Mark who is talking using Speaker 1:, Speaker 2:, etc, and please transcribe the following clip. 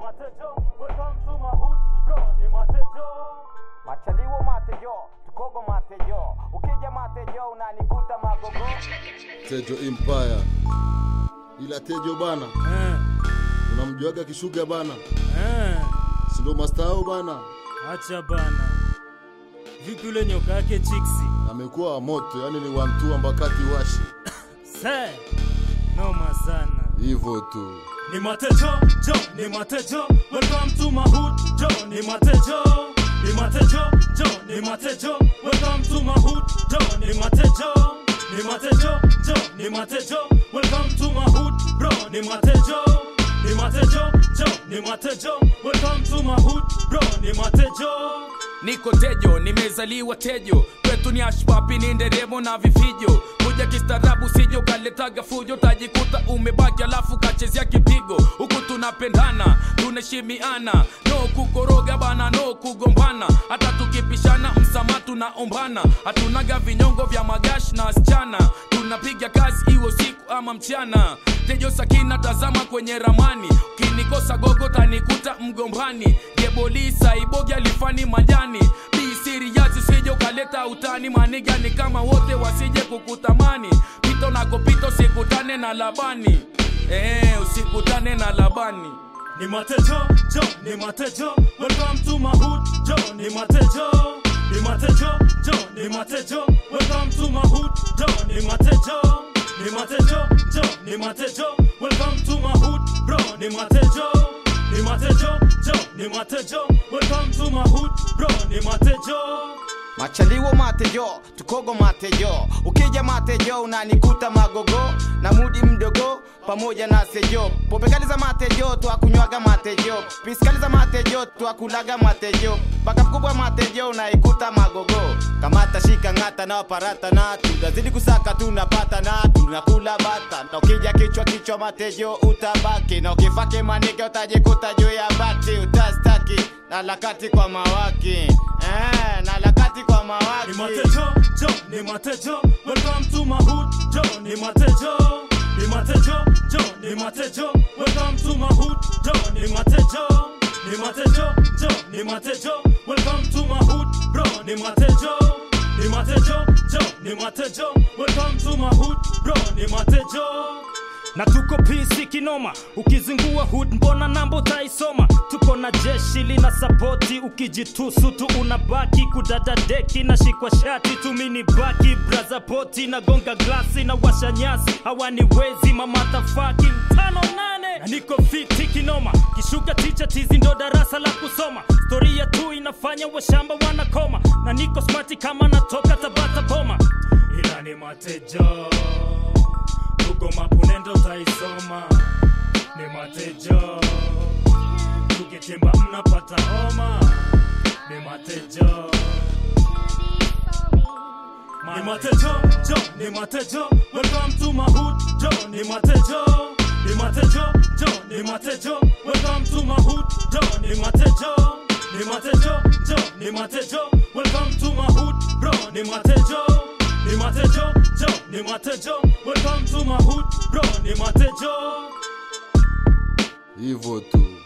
Speaker 1: Matejo, welcome to my hood, bro, ni Matejo.
Speaker 2: Machaliwo matejo, tukogo matejo, ukija matejo unanikuta magogo.
Speaker 3: Tejo Empire. Ila Tejo bana,
Speaker 1: Eh,
Speaker 3: unamjuaga kishuga bana,
Speaker 1: eh,
Speaker 3: si ndo mastao bana,
Speaker 1: acha bana. Vipi ule nyoka yake chiksi?
Speaker 3: amekuwa wa moto, yani ni wantua mbakati washi
Speaker 1: Se, noma sana.
Speaker 3: hivyo tu.
Speaker 1: Ni Matejo, Jo, ni Matejo, welcome to my hood, Jo, ni Matejo. Ni Matejo, Jo, ni Matejo, welcome to my hood, Jo, ni Matejo. Ni Matejo, Jo, ni Matejo, welcome to my hood, bro, ni Matejo. Ni Matejo, Jo, ni Matejo, welcome to my hood, bro, ni Matejo.
Speaker 4: niko tejo nimezaliwa tejo kwetu ni ashpapi ni nderemo na vifijo kuja kistaarabu sijo kaletaga fujo tajikuta umebaki alafu kachezea kipigo huku tunapendana tunaheshimiana no kukoroga bana no kugombana hata tukipishana msama tunaombana hatunaga vinyongo vya magash na wasichana tunapiga kazi iwe usiku ama mchana tejo sakina tazama kwenye ramani ukinikosa gogo tanikuta mgombani jebolisa ibogi alifani majani bisiriyazi usije ukaleta utani manigani kama wote wasije kukutamani pito nakopito sikutane na labani eh, usikutane na labani
Speaker 1: Ni Matejo, Jo, ni Matejo, welcome to my hood, Jo, ni Matejo. Ni Matejo, Jo, ni Matejo, welcome to my hood, Jo, ni Matejo. Ni Matejo, Jo, ni Matejo, welcome to my hood, bro, ni Matejo. Ni Matejo, Jo, ni Matejo, welcome to my hood, bro, ni Matejo.
Speaker 2: Machaliwo matejo, tukogo matejo, ukija matejo unanikuta magogo na mudi mdogo pamoja na sejo. Pombe kali za matejo twakunywaga matejo, piskali za matejo twakulaga matejo, baka mkubwa matejo unaikuta magogo. Kamata shika ng'ata na parata na tunazidi kusaka tunapata na tunakula bata, na ukija kichwa kichwa matejo utabaki, na ukifake manike utajikuta juu ya bati utastaki na lakati kwa mawaki eh, na lakati kwa mawaki
Speaker 1: Ni Matejo, Jo, ni Matejo, welcome to my hood, Jo, ni Matejo. Ni Matejo, Jo, ni Matejo, welcome to my hood, Jo, ni Matejo. Ni Matejo, Jo, ni Matejo, welcome to my hood, bro, ni Matejo. Ni Matejo, Jo, ni Matejo, welcome to my hood, bro, ni Matejo.
Speaker 5: na tuko pisi kinoma ukizingua hood mbona nambo taisoma tuko na jeshi lina sapoti ukijitusu tu unabaki kudada deki na shikwa shati tumini baki braza poti na gonga glasi na washa nyasi hawani wezi mamatafaki tano nane na niko fiti kinoma kishuka ticha tizi ndo darasa la kusoma storia tu inafanya washamba wanakoma na niko smati kama natoka tabata boma
Speaker 1: ila ni Matejo, Google Map unendo taisoma. Ni Matejo, tukitimba mnapata homa. Ni Matejo. Ni Matejo, Jo, ni Matejo, welcome to my hood, Jo, ni Matejo. Ni Matejo, Jo, ni Matejo, welcome to my hood, Jo, ni Matejo. Ni Matejo, Jo, ni Matejo, welcome to my hood, bro, ni Matejo. Ni Matejo, Jo, ni Matejo, welcome to my hood, bro, ni Matejo.
Speaker 3: Hivyo tu.